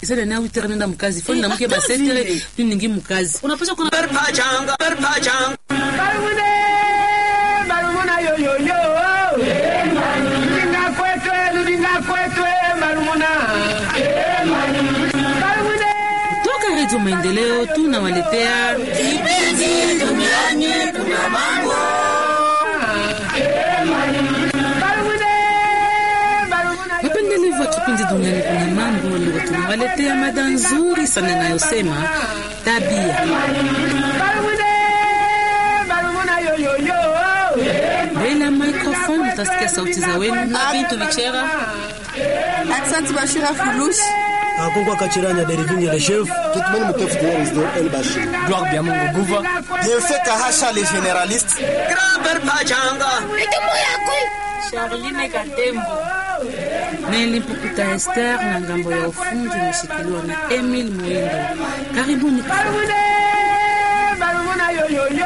isana na witere nenda mkazi foni Eh, na mke hata masetere vile. tu ningi mkazi unapaswa kuna Perpachanga, perpachanga. Barumune, barumuna yo yo yo. Ludinga kwetwe, ludinga kwetwe, barumuna. Barumune. toka redio maendeleo tunawaletea Barumune, barumuna yo. wapendelevu wa kipindi duniani kuna mambo leo tunawaletea mada nzuri sana inayosema tabia Barumune, barumuna yo yo yo. mbele ya microphone utasikia sauti za wenu na bintu vichera Asante Bashira Fulushi. akongwa kachiranya derivinye le chef Kitmani Mutef de Résident El Bachir. gloire bya mungu guva Bienfait Kahasha les généralistes. Grand perpachanga. Charline Katembo Neli Mpukuta Esther na ngambo ya ufundi imeshikiliwa na Emil Mwindo. Karibuni Barumune, barumuna yo yo yo.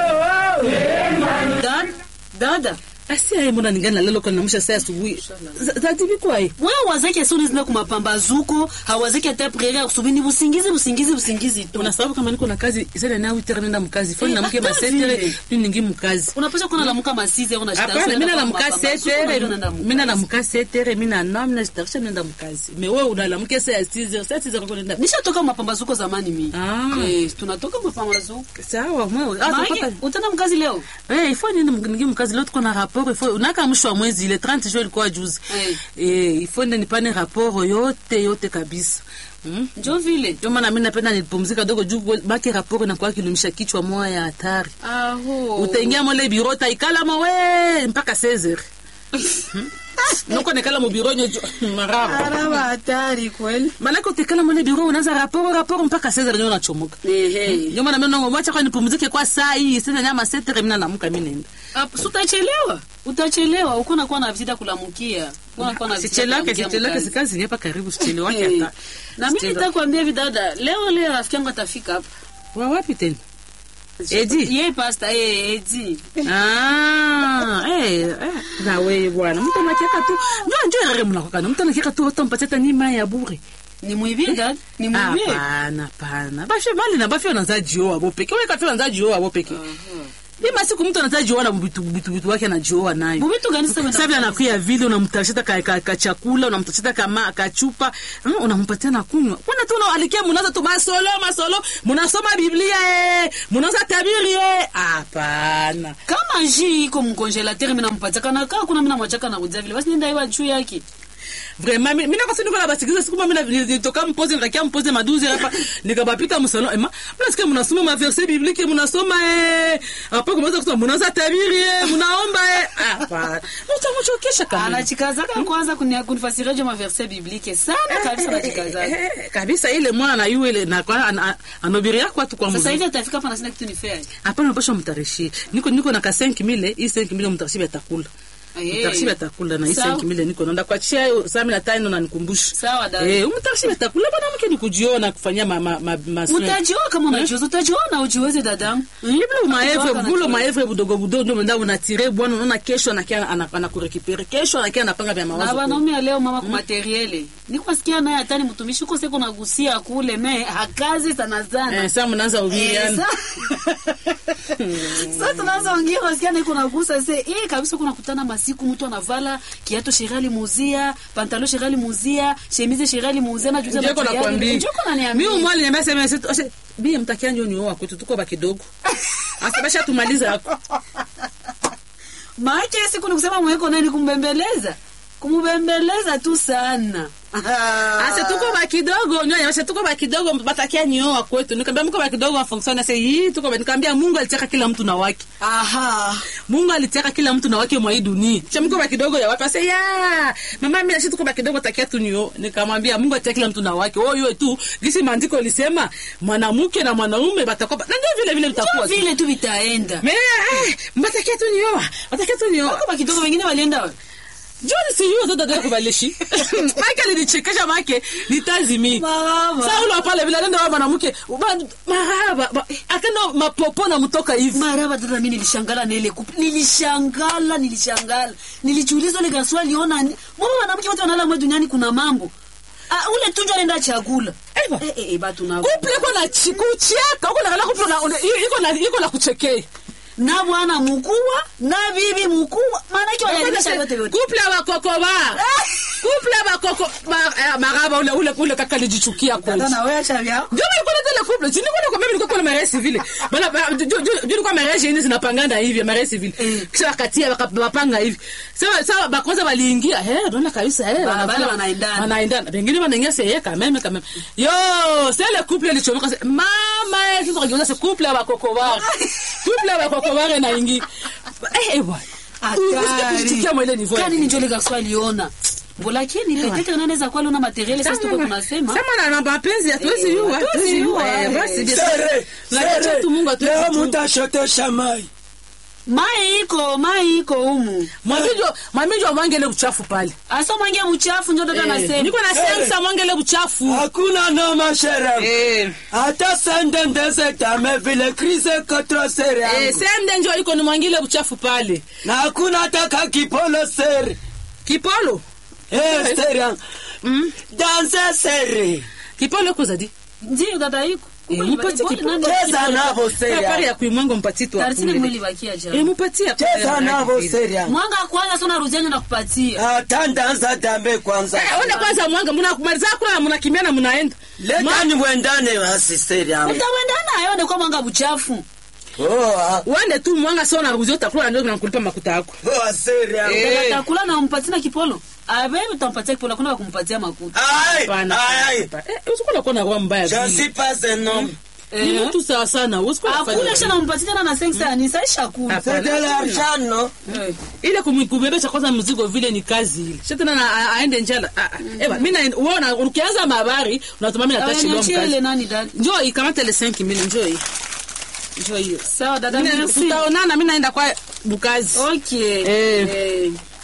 dada dada asi aye mbona ningani nalelo kwa namusha saa asubuhi Za- zatibi kwaye wewe wazake asoni zina kumapambazuko hawazake hata prere ya kusubiri ni busingizi busingizi busingizi tu una sababu kama niko na kazi isana na witere nenda mkazi foni Eh, na mke hata masetere vile. tu ningi mkazi unapaswa kuna lamuka masizi au na shida hapana mina na mka setere mina mina na mka setere mina na mina jitarisha nenda mkazi me wewe unalamuke saa ya 6 saa 6 kwa nenda nishatoka mapambazuko zamani mi Ah. eh, tunatoka mapambazuko sawa mwe Maana utana mkazi leo Eh, ifo nini ningi mkazi leo tuko na rapport ifo unaka mwisho wa mwezi ile 30 jours ilikuwa juzi Eh. eh ifo ndio nipane rapport yote yote kabisa mm? njo vile ndio maana mimi napenda nilipumzika dogo juu baki rapport inakuwa kilumisha kichwa moya ya hatari aho utaingia mole biro utaikala mawe mpaka 16h nuko nekala mu biro nyo maraba araba hatari kweli malaka utekala mole biro unaanza rapport rapport mpaka 16h ndio unachomoka ehe ndio maana mimi nango wacha kwa nipumzike kwa saa hii sasa nyama 7h mimi naamka mimi nenda Ap- si utachelewa utachelewa uko nakuwa na vizita kulamukia Uko nakuwa na visita sichelewake kulamukia sichelewake mkazi. sikazi ni hapa karibu sichelewake Eh, hata na mimi Sichelewa. nitakwambia hivi dada leo leo rafiki yangu atafika hapa wa wapi tena Edi ye pasta eh, edi ah eh eh, na wewe bwana mtu anakiaka tu ndio ndio rare mnakokana mtu anakiaka tu utampatia hata nima ya bure ni mwibie dada ni mwibie hapana hapana bashe mali na bafyo naza jioa bo peke wewe kafyo naza jioa bo peke ni masiku mtu anaza jioa na bitu bitu bitu wake anajioa nayo bubitu gani sasa sasa vile anakuya vile unamtashita ka, ka, ka chakula unamtashita kama kachupa mm, unampatia na kunywa kwani tu unalikia mnaanza tu masolo masolo mnasoma biblia eh mnaanza tabiri eh hapana kama ji iko mkongelateur mimi nampatia kana kaa kuna mimi namwachaka na kudia vile basi nenda iwa juu yake vraiment mimi nako sini kuna basikiza siku mimi nilitoka mpoze nikakia mpoze maduzi hapa nikabapita msalon ema mnasikia mnasoma ma verset biblique mnasoma eh hapo kumeweza kusema mnaanza tabiri eh mnaomba eh hapana mtu mchokesha kama anachikazaka kwanza kunia- kunifasiria jo maverse biblique sana kabisa anachikazaka Eh, kabisa ile mwana na yule ile na kwa an- an- anobiria kwa tu kwa sasa mzee hivi atafika hapa na sina kitu nifanye hapana mpasha mtarishie niko niko na ka 5000 hii 5000 mtarishie atakula Eh. mtarishie atakula na hii Sawa. 5000 niko naenda kwa chia hiyo saa 15 na nikumbusha Sawa, dada. eh mtarishie atakula bwana mke ni kujiona kufanyia ma ma ma, ma utajiona kama unajiweza utajiona ujiweze dadangu Iblo maevre Kutoka na bulo chuo. maevre budogo budogo ndio mnda unatire bwana unaona kesho anakia ana- anakurekipere kesho anakia anapanga vya na mawazo wanaume ya leo mama kumateriele nikwasikia naye hatani mtumishi uko seko nagusia kule me hakazi sana sana eh sasa mnaanza Eh, uviana sa- sasa tunaanza ongea wasikia niko nagusa se eh kabisa kuna kutana masiku mtu anavala kiato shirali muzia pantalo shirali muzia shemize shirali muzia na juza Njoko nakwambia. njoko naniambia Mimi mwali niambia sema sasa ose bi mtakia ndio ni wao kwetu tuko ba kidogo. Asa basha tumaliza hapo. maake siku ni kusema mweko nani kumbembeleza kumubembeleza tu sana Asa tuko ba kidogo nyo nyama tuko ba kidogo batakia ni wao kwetu. Nikamwambia mko ba kidogo wa function sasa hii tuko ba nikamwambia Mungu alitaka kila mtu na wake. aha Mungu alitaka kila mtu na wake mwa hii dunia. Cha mko ba kidogo ya watu sasa ya mama mimi nashi tuko ba kidogo takia tu nyo. Nikamwambia Mungu alitaka kila mtu na wake. Wewe hiyo tu gisi maandiko lisema mwanamke na mwanaume batakuwa ba- na ndio vile vile vitakuwa. tu. vile tu vitaenda Me, eh, mbatakia tu nioa. Mbatakia tu nioa. kama kidogo wengine walienda wapi? John si yuo ndo dada kubalishi. Mike alinichekesha make nitazimi. Maraba. Sasa ule pale vile nenda wa mwanamke ba- maraba ba- akenda mapopo na mtoka hivi. maraba dada mi nilishangala na ile kup nilishangala nilishangala nilijiuliza ile gaswa aliona ni- mbona wanawake wote wanala mwe duniani kuna mambo ah, ule tunjo anaenda chakula Ewa. Eh, eh, eh, batu na couple iko na chi- kucheka uko nakala couple na- una- iko na iko na kuchekea na bwana mkubwa na bibi mkubwa maana yake wanaelimisha yote yote couple ya bakoko ba couple ya bakoko ba- eh, maraba ule ule ule kaka alijichukia kweli Tata na wewe acha vyako ndio nilikuwa na tele couple chini kuna kwa mimi nilikuwa kuna mariage civil bana ba- ju- ju- ju- nilikuwa mariage hizi zinapangana hivi mariage civil kisha wakatia wakapanga hivi sasa sasa bakwanza waliingia eh unaona kabisa eh Bana- wanafanya- bana wanaendana. wanaendana wengine wanaingia seye kameme kameme yo c'est le couple ilichomoka sasa mama eh sasa kageuza c'est couple ya bakoko ba couple ya bakoko ba na ingi eh eh bwana Hatari. Usikie mwele niveau Kani ni njole garso aliona Mbulakini peut-être anaweza kuwa aliona materiel sasa tuko tunasema Sema na mapenzi hatuwezi yua, hatuwezi yua. Eh, basi bien. Sere, Tunaacha sere. tu Mungu atuwezi Leo tu. mutashotesha mai. mai iko mai iko humu Mwambie mwambie mwangele uchafu pale. asa mwangia mchafu ndio dada Eh, anasema Niko na Eh. sensa mwangele uchafu. Hakuna noma shere. Eh. Hata sende ndeze tame vile krise kotro sere Eh, yangu. sende njo iko ni mwangile uchafu pale. Na hakuna hata kakipolo sere. Kipolo. Eh, sere yangu. Mm. Danse sere. Kipolo iko zadi. ndio dada iko Eh, mpatie kipolo. Cheza navo sere Habari yangu. ya kuimwango mpatie tu. tarisini akule. mwili bakia Eh, jana mpatie. akule. Cheza navo sere yangu. mwanga kwanza sona ruziani na kupatia Hata ndanza dambe kwanza. Eh, Wende kwanza mwanga muna kumaliza kula mnakimbia na mnaenda. Leta ni wendane basi sere yangu. utawendana ayo ndio kwa mwanga buchafu Oh, ah. Wende tu mwanga sio na ruzi utakula ndio nakulipa makuta yako. Oh, sere yangu. Eh. atakula na mpatie na kipolo abe utampatia kipolo kuna kumpatia makuta Aïe, Hapana. aïe. Eh, usikula kuwa na roho mbaya. Je vile. suis pas un homme. Ni mtu sawa sana. Usikula kufanya akula kisha vile. nampatia tena na sensa ni saisha kula C'est de l'argent, non? ile kumu- kubebesha kwanza mzigo vile ni kazi ile sha tena na- a- aende njala Ah, ah. Eba, mi naenda- uona ukianza mabari unatuma mi natachi leo niachie ile mkazi nani dada njoo ikamata ile 5 mili njoo hii njoo hiyo sawa dada Mina- merci tutaonana mi naenda kwa bukazi okay Eh. Eh.